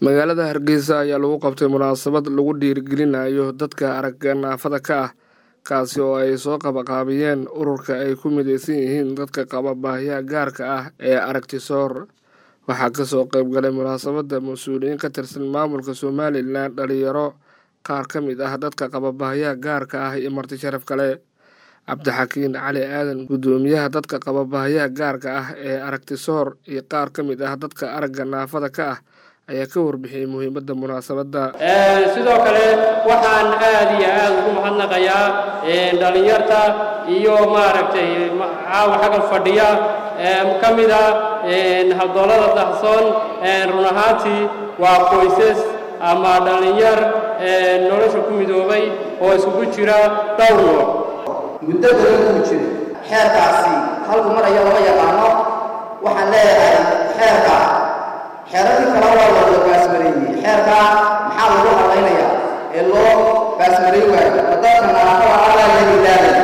magaalada hargeysa ayaa lagu qabtay munaasabad lagu dhiirigelinayo dadka aragga naafada ka ah kaasi oo ay soo qabaqaabiyeen ururka ay ku mideysan yihiin dadka qaba baahiyaha gaarka ah ee aragtisoor waxaa kasoo qayb galay munaasabadda mas-uuliyiin ka tirsan maamulka somalilan dhalinyaro qaar ka mid ah dadka qaba baahiyaha gaarka ah iyo marti sharaf kale cabdixakiin cali aadan guddoomiyaha dadka qaba baahiyaha gaarka ah ee aragtisoor iyo qaar ka mid ah dadka aragga naafada ka ah ayaa ka warbixiyey muhiimadda munaasabadda sidoo kale waxaan aad iyo aad ugu mahadnaqayaa dhallinyarta iyo maaragtay caawa xagga fadhiya ka mid a habdoolada dahsoon run ahaantii waa qoysas ama dhallinyar nolosha ku midoobay oo isugu jira dhowr nooc muddo badan uu jiro xeerkaasi halku mar ayaa lama yaqaano waxaan leeyahay xeerka xeeradii kale waa loo baasmareeyey xeerka maxaa lagu hadlaynayaa ee loo baasmareey waayo dadka naafada allaa la ilaabay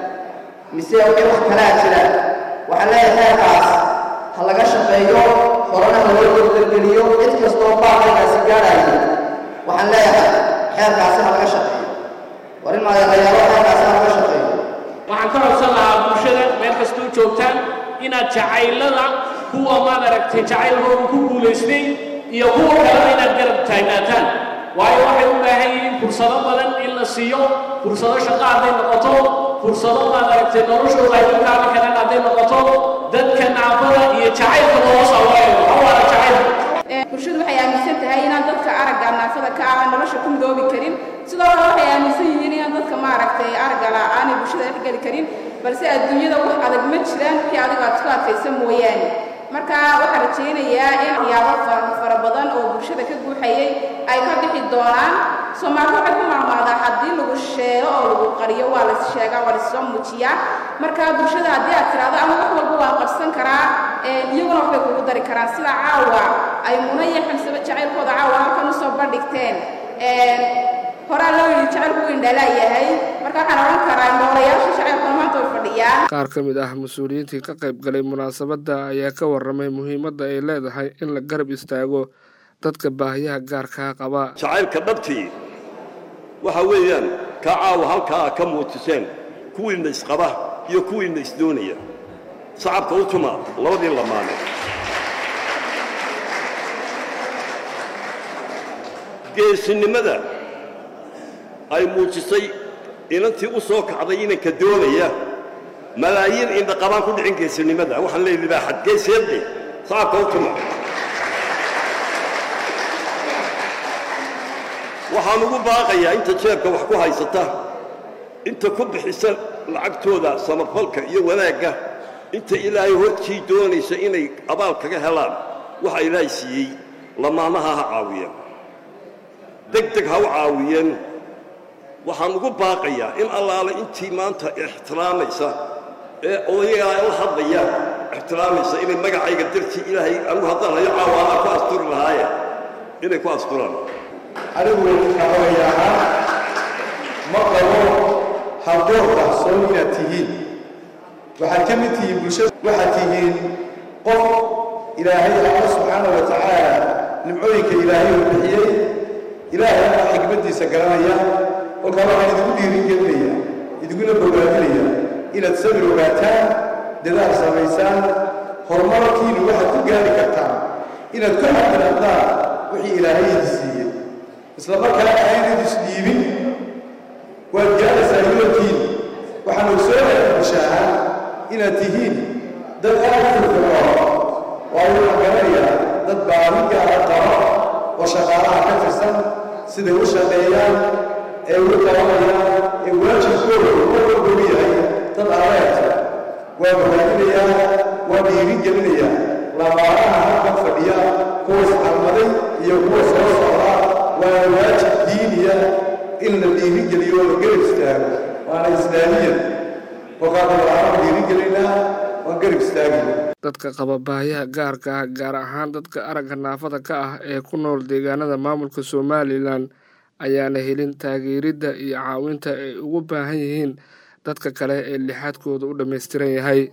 mise wixii wax kalaa jira waxaan leeyahay xeerkaas ha laga shaqeeyo horena ha loo dordorgeliyo cid kastoo baaqaykaasi gaadhayo waxaan leeyahay xeerkaasi ha laga shaqeeyo war in maadeeqayaalo xeerkaasi ha laga shaqeeyo waxaan ka codsan lahaa bulshada meel kastoo joogtaan inaad jacaylada kuwa maad aragtay jacaylkooda ku guulaystay iyo kuwa kalena inaad garab taagnaataan waayo waxay u baahan yihiin fursado badan in la siiyo fursado shaqo hadday noqoto fursado maad aragtay noloshooda ay ku kaabi karaan hadday noqoto dadka naafada iyo jacaylka loo sawayo hawaana jacaylka bulshadu waxay aaminsan tahay inaan dadka aragga naafada ka ah nolosha ku midoobi karin sidoo kale waxay aaminsan yihiin inaan dadka maaragtay aragga la'aanay bulshada dhex geli karin balse adduunyada wax adag ma jiraan wixii adiga aad ku adkaysa mooyaane marka waxaan rajaynayaa in waxyaabo fara badan oo bulshada ka guuxayay ay ka bixi doonaan soomaalidu waxay ku maamaadaa haddii lagu sheego oo lagu qariyo waa la sheegaa waa lasoo muujiyaa marka bulshada haddii aad tiraahdo ama wax walba waan qabsan karaa iyaguna waxbay kugu dari karaan sida caawa ay muna iyo xamsaba jacaylkooda caawa halkan usoo bandhigteen horaa loo yidhi jacaylku u indhalaayahay marka waxaan odhan karaa noolayaasha jacaylkuna maanta way fadhiyaan qaar ka mid ah mas-uuliyiintii ka qayb galay munaasabadda ayaa ka warramay muhiimadda ay leedahay in la garab istaago dadka baahiyaha gaarkaa qaba jacaylka dhabtii waxa weeyaan ka caawa halkaa ka muutiseen kuwiinna isqaba iyo kuwiinna isdoonaya sacabka u tuma labadii lamaane geesinimada ay muujisay inantii u soo kacday inanka doonaya malaayiin indhaqabaan ku dhicin geesinimada waxaan leeyahy libaaxad geeseedhe sacabka u tuma waxaan ugu baaqayaa inta jeebka wax ku haysata inta ku bixisa lacagtooda samafalka iyo wanaagga inta ilaahay hortii doonaysa inay abaal kaga helaan waxa ilaahay siiyey lamaanaha ha caawiyeen deg deg ha u caawiyeen waxaan ugu baaqayaa in allaale intii maanta ixtiraamaysa ee odayagaa la hadlaya ixtiraamaysa inay magacayga dartii ilaahay anugu haddaan hayo caawaanaa ku asturi lahaaye inay ku asturaan anigu xawayahaa ma qabo habdoorka soo inaad tihiin waxaad ka mid tihiin bulshada waxaad tihiin qof ilaahay alla subxaana wa tacaala nimcooyinka ilaahay uu bixiyey ilaahayna xikmaddiisa garanaya kolkaa waxaan idigu dhiirigelinaya idiguna bogaadinaya inaad sabir ogaataan dadaal samaysaan horumarkiinu waxaad ku gaari kartaan inaad ku xadiraadaan wixii ilaahay idi siiyey isla markaana aynad isdhiibin waad gaaraysaa yoolkiin waxaan ogsoonayaa bulshaahaan inaad tihiin dad aad u firfircoon waayo waxaan garanayaa dad baahi gaara qaba oo shaqaalaha ka tirsan siday u shaqeeyaan ee ugu qabanayaan ee waajibkooda mar walba u yahay dad areerta waa bogaadinayaa waa dhiirin gelinayaa lamaanaha halkan fadhiya kuwa iscalmaday iyo kuwa soo socda waana waajib diiniya in la dhiirin geliyo oo la garab istaago waana islaamiyan kolkaada waxaan dhiirin gelinaa waan garab istaagina dadka qaba baahiyaha gaarka ah gaar ahaan dadka aragga naafada ka ah ee ku nool deegaanada maamulka somalilan ayaana helin taageeridda iyo caawinta ay ugu baahan yihiin dadka kale ee lixaadkooda u dhammaystiran yahay